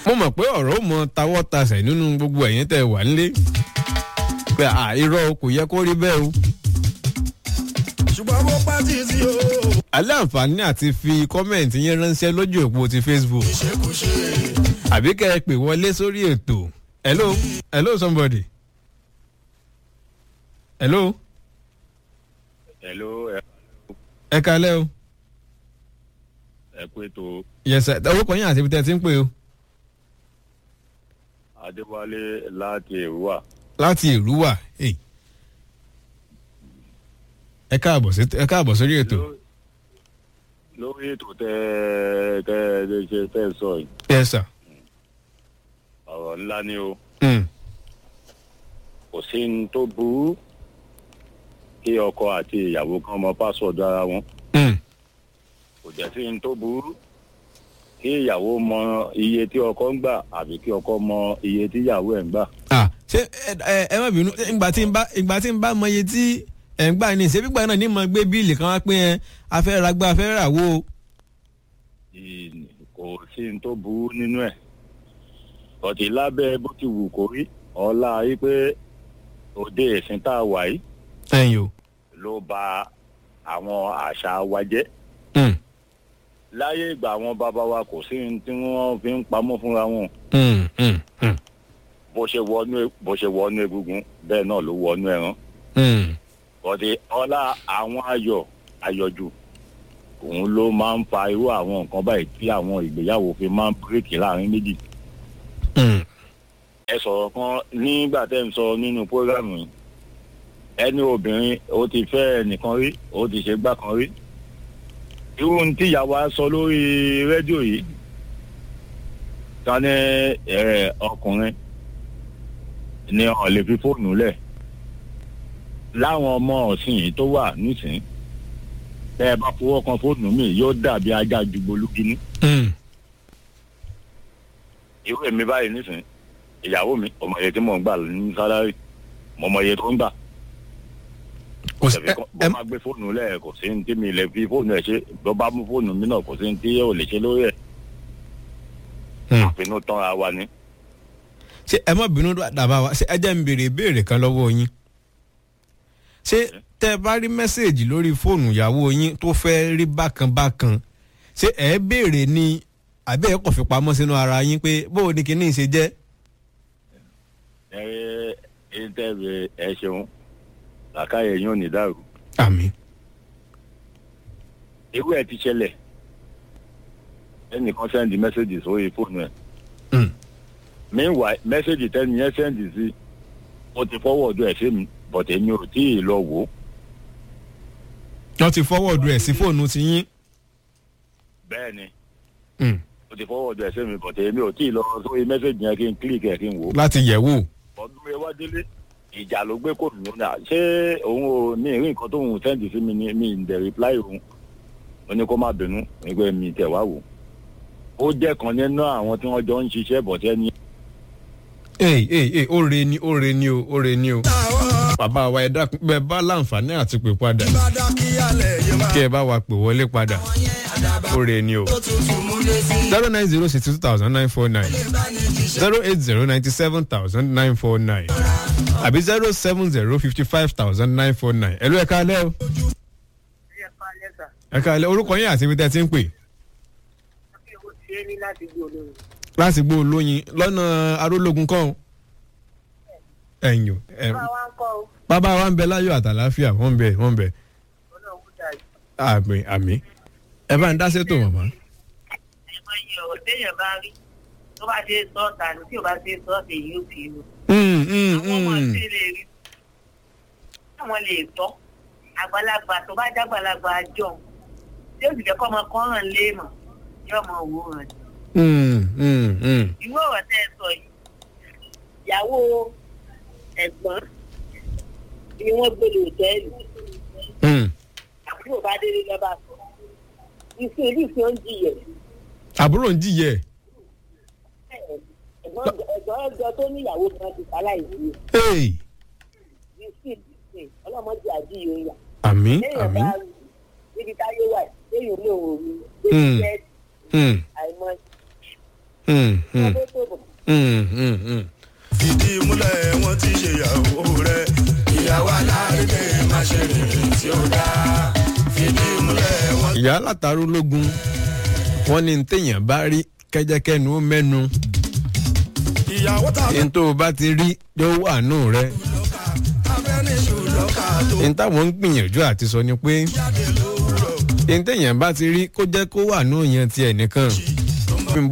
mo mọ̀ pé ọ̀rọ̀ ó mọ tawọ́ tasẹ̀ nínú gbogbo ẹ̀yin tẹ́ wà nílé pé à irọ́ o kò yẹ kó rí bẹ́ẹ̀ o. ṣùgbọ́n mo pa títí o. alẹ́ àǹfààní àti fi kọ́mẹ̀ntì yẹn ránṣẹ́ lójú òpó ti facebook ṣé kò ṣe àbí kẹ́ ẹ pè wọlé sórí ètò hello hello somebody hello hello ẹ ẹ kalẹ́ o ẹ kú ètò yes sir orúkọ yín àti ibi tẹ́ ẹ ti ń pè o adéwálé láti èrúwà láti èrúwà hey. ẹ káàbọ̀ sí ẹ káàbọ̀ sórí ètò lórí ètò tẹ tẹ tẹ ṣe tẹ sọ yìí yes sir ọ̀rọ̀ ńlá ni o mm. kò sí ní tó burú kí ọkọ àti ìyàwó kan mọ pásọ̀dù ara wọn Mm. kò jẹ́ sí ní tó burú kí ìyàwó mọ iye tí ọkọ ń gbà àbí kí ọkọ mọ iye tí ìyàwó ẹ̀ ń gbà. ah ṣé ẹ ẹ ẹ má bínú ìgbà tí ń bá ìgbà tí ń bá mọ iye tí ẹ̀ ń gbà ní ìṣe gbígbà náà ní mọ gbé bíìlì kan wá pé ẹ afẹ́ ra gbá afẹ́ rà wó o. Ì- kò sí ní tó burú nínú ẹ̀ ọ̀tí lábẹ́ bó ti wù kó rí ọlá yìí pé òde ìsìn tá a wà yìí ẹ̀yin o. ló ba àwọn àṣà wa jẹ́ Mm. láyé ìgbà àwọn bàbá wa kò sí ní tí wọ́n fi ń pamọ́ fúnra wọn Mm, mm, mm, bó ṣe wọnú bó ṣe wọnú egungun bẹ́ẹ̀ náà ló wọnú ẹran mm. ọ̀tí ọlá àwọn ayọ̀ ayọ̀jù òun ló máa ń fa irú àwọn nǹkan báyìí tí àwọn ìgbéyàwó fi máa ń bíríkì láàrin méjì Mm. ẹ sọ̀rọ̀ kan nígbà tẹ́ ń sọ nínú prógrámù yìí ẹni obìnrin ó ti fẹ́ ẹnìkan rí ó ti ṣe gbá kan rí irú ohun tí ìyàwó á sọ lórí rédíò yìí ká ní ẹ, ọkùnrin ni ọ̀ lè fi fóònù lẹ̀ láwọn ọmọ ọ̀sìn yìí tó wà nísìnyí tẹ́ ẹ bá fọwọ́ kan fóònù mi yóò dàbí ajá jùgbọ́lùkínní Mm. irú èmi báyìí nísìnyí ìyàwó mi ọmọ iye tí mò ń gbà ní sálárì mo mọ iye tó ń gbà kò sí tẹ̀fí ẹ kan ẹ bó máa gbé fóònù lẹ̀ kò sí ní tí mi lè fi fóònù ẹ̀ ṣe bó bá mú fóònù mi náà kò sí ní tí ò lè ṣe lórí ẹ̀ Mm. àfinú tán ara wa ni. ṣé ẹ má bínú dàbá wa ṣé ẹ jẹ́ ń béèrè ìbéèrè kan lọ́wọ́ yín ṣé tẹ́ ẹ bá rí mẹ́sẹ̀gì lórí fóònù ìyàwó yín tó fẹ́ rí bákan bákan ṣé ẹ béèrè ni àbí ẹ kò fi pamọ́ sínú ara yín pé bó o ní kíní ṣe jẹ́ ẹ ẹ tẹ́lẹ̀ ẹ ṣeun làkàyè yín ò ní dàrú. àmì irú ẹ̀ ti ṣẹlẹ̀ ẹnìkan sẹ́ndì mẹ́sẹ̀gì sórí fóònù ẹ̀ Mm. meanwhile mẹ́sẹ̀gì tẹ́ni yẹn sẹ́ndì sí ó ti fọwọ́dù ẹ̀ sí mi but èmi ò tí ì lọ wò ó wọ́n ti fọwọ́ọ̀dù ẹ̀ sí fóònù ti yín bẹ́ẹ̀ ni Mm. ó ti fọwọ́dù ẹ̀ sí mi but èmi ò tí ì lọ sórí mẹ́sẹ̀gì yẹn kí n kílìkì ẹ̀ kí n wò ó. láti yẹ̀ wò ọdún ewádélé ìjà ló gbé kò nínú náà ṣé òun ò ní ìrí nǹkan tóun sẹ́ǹdì sí mi ní mi ń dẹ̀ reply òun ó ní kó má bínú nígbà mi tẹ̀ wá wò ó jẹ́ kan nínú àwọn tí wọ́n jọ ń ṣiṣẹ́ bọ̀tẹ́ ni ee ee ee ó re ni ó re ni o ó re ni o táwọn bàbá wa ẹ dákun bẹ́ẹ̀ bá láǹfààní àti pè padà bá dá kí alẹ̀ yé máa. kí ẹ bá wa pè wọlé padà ó re ni o tó tutù mú lé sí. zero nine zero six two thousand nine four nine zero eight zero ninety seven thousand nine four nine àbí zero seven zero fifty five thousand nine four nine ẹ̀lú ẹ̀ka alẹ́ o ẹ̀ka alẹ́ orúkọ yín àti ibi tẹ́ ẹ ti ń pè láti gbó olóyin lọ́nà arólógún kọ́ ọ́. ẹ̀yìn o ẹ̀ bàbá wa ń bẹ láyọ̀ àtàláfíà wọ́n ń bẹ wọ́n ń bẹ àmì àmì ẹ bá ń dá sétò mọ̀mọ́. ẹ̀mọ iye ọ̀rọ̀ téèyàn bá rí tó bá ṣe sọ́ọ̀tà ní tí ò bá ṣe sọ́ọ̀tà èyí ò fi rú. Mm, mm, àwọn ọmọ mm. tí lè rí àwọn lè tọ́ àgbàlagbà tó bá jágbàlagbà jọ tí ó sì jẹ́ kọ́ ọmọ kan hàn léèmọ̀ yóò mọ òwò hàn. Mm, mm, mm. irú ọ̀rọ̀ tẹ́ ẹ sọ yìí ìyàwó ẹ̀gbọ́n ni wọ́n gbé lè tẹ́lẹ̀ Mm. àbúrò bá délé lọ́ba sọ ìsìn ìlú ìsìn oúnjẹ yẹn àbúrò ń jìyẹ ẹ̀gbọ́n ẹ̀gbọ́n ẹ̀gbọ́n tó níyàwó kan ti sálà ìlú Hey, ìsìn ìsìn ọlọ́mọdé àjíyò yà àmì lẹ́yìn àmì ọba níbi táyé wà lẹ́yìn olóhùn mi Hmm. lẹ́yìn Mm, àìmọ́ mm, mm. ọdún tó Mm, mm, mm. fìdí múlẹ̀ wọ́n ti ṣe ìyàwó rẹ̀. ìyàwó alárédè má ṣe rìn tí ó dáa. fìdí múlẹ̀ wọ́n. ìyá látàrú lógun wọn ní téèyàn bá rí kẹjẹkẹnu ó mẹnu ìyàwó tá a fẹ́ ní tó o bá ti rí ló wà nù rẹ lọ́ka abẹ́niṣu lọ́ka tó ní táwọn ń gbìyànjú àti sọ ni pé jáde lówùrọ̀. ní téèyàn bá ti rí kó jẹ́ kó wà nù yẹn tiẹ̀ nìkan kì